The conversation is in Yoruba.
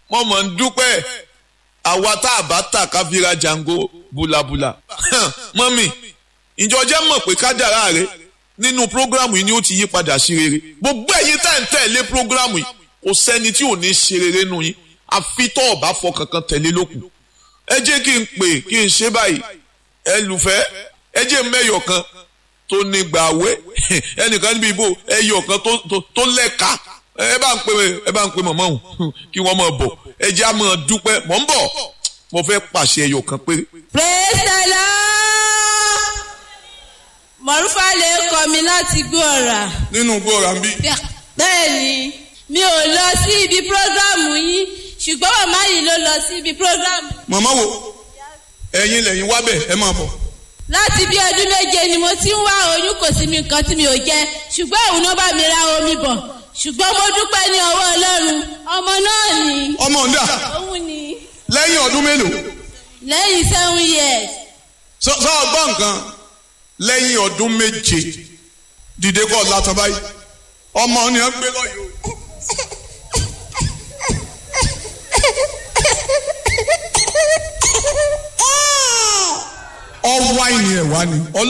mo mọ̀ ń dúpẹ́ àwa tá a bá tà ká fi ra jango bulabula mọ́mì ìjọ jẹ́ mọ̀ pé kádàrá rẹ nínú prógrámù yìí ni ó ti yí padà sí rere gbogbo ẹ̀yin tá ẹ̀ ń tẹ̀lé prógrámù yìí kò sẹ́ni tí ò ní ṣe rere nù yín àfi tó ọ̀bá fọ kankan tẹ̀lé lókun ẹ jẹ́ kí n pè kí n ṣe báyìí ẹ lùfẹ́ ẹ jẹ́ mẹ́yọ̀ kan tó ní gbàwé ẹnìkan níbi ìbò ẹyọ̀ kan tó lẹ́ka ẹ bá ń pè ẹ bá ń pè mọ̀mọ́ òun kí wọ́n máa bọ̀ ẹ jẹ́ àmọ́ dúpẹ́ mọ̀ ń bọ̀ mo fẹ́ pàṣẹ ẹyọ̀ kan péré. praise the lord mọ̀rúfà lè kọ́ mi láti gbọ́ ọ̀rà. nínú gbọ́ra ń bí. bẹ́ẹ̀ni mi ò lọ sí ibi prógrámù yín ṣùgbọ́n màmá yìí ló lọ sí ibi prógrámù. màmá wo ẹ̀yin lẹ́yìn wá bẹ̀ ẹ máa bọ̀. láti bí ọdún méje ni mo ti ń wá oyún kò sí mi nǹkan tí mi ò jẹ ṣùgbọ́n òun náà bá mi ra omi bọ̀ ṣùgbọ́n mo dúpẹ́ ní ọwọ́ ọlọ́run ọmọ náà ni. ọmọ ń dà òun ni lẹ́yìn ọdún mélòó. lẹ́yìn seven years. sọ sọ ọgbọ́n nǹkan lẹ́yìn ọdún méje dìde kọ́ látọ̀ báyìí ọmọ ni ẹ ń gbé lọ́yọ̀ ọwọ́ àìní ẹ̀ wá ni.